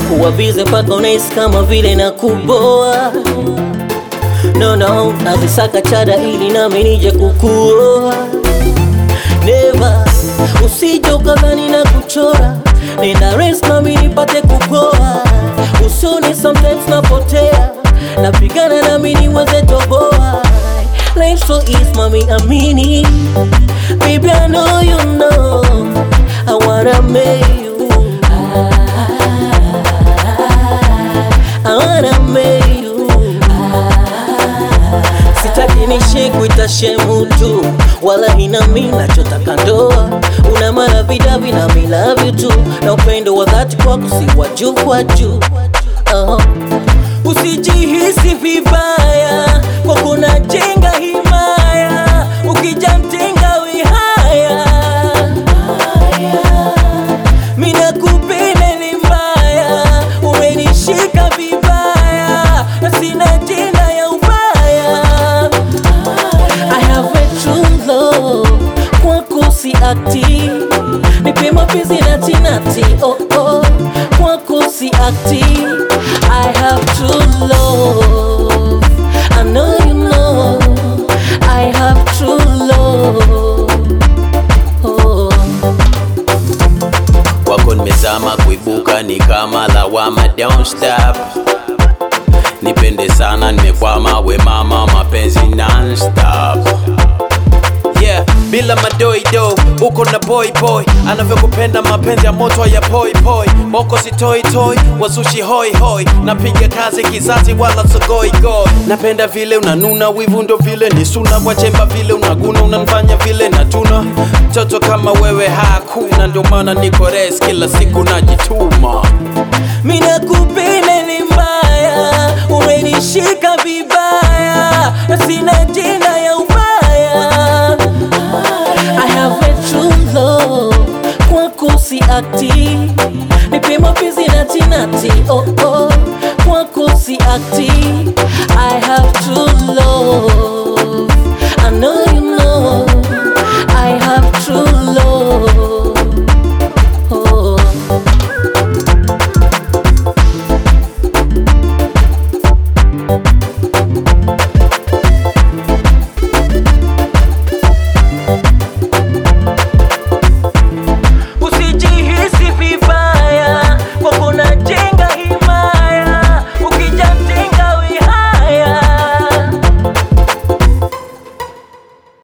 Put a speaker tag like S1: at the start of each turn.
S1: kuwa bize mpaka unahisi kama vile na kuboa no no nazisaka chada ili nami nije kukuoa neva usije ukadhani na kuchora nenda res nami nipate kupoa usoni sometimes napotea napigana nami niweze toboa Life so easy, mommy, amini Baby, I know you know I wanna make you I wanna make you Sitaki nishi kuita shemu tu Wala ina mi nachotaka ndoa Una maravidavi na mi love you tu Na upendo wa dhati kwako si wa juu kwa juu uh-huh. Usijihisi vibaya kwa kuna jenga himaya ukija mtenga wihaya mina kupenda ni mbaya umenishika vibaya na sina jina ya ubaya I have a true love kwako si akti nipe mapenzi nati nati oh oh kwako si akti I have true love I know you know I have true love oh.
S2: kwako nimezama, kuibuka ni kama lawama, don't stop. Nipende sana, nimekwama, we mama, mapenzi non-stop. Yeah, bila madoido uko na boy boy anavyokupenda mapenzi ya moto ya poi poi moko si toi toi wasushi hoi hoi napiga kazi kizazi wala sogoi goi napenda vile unanuna wivu ndo vile ni suna kwa chemba vile unaguna unanifanya vile natuna mtoto kama wewe hakuna ndio maana niko res kila siku najituma
S1: Mina kupenda ni mbaya, umenishika vibaya, na sina jina ya ubaya. I have a true love, kwako si akti, nipe mapenzi nati nati, oh oh, kwako si akti. I have true love.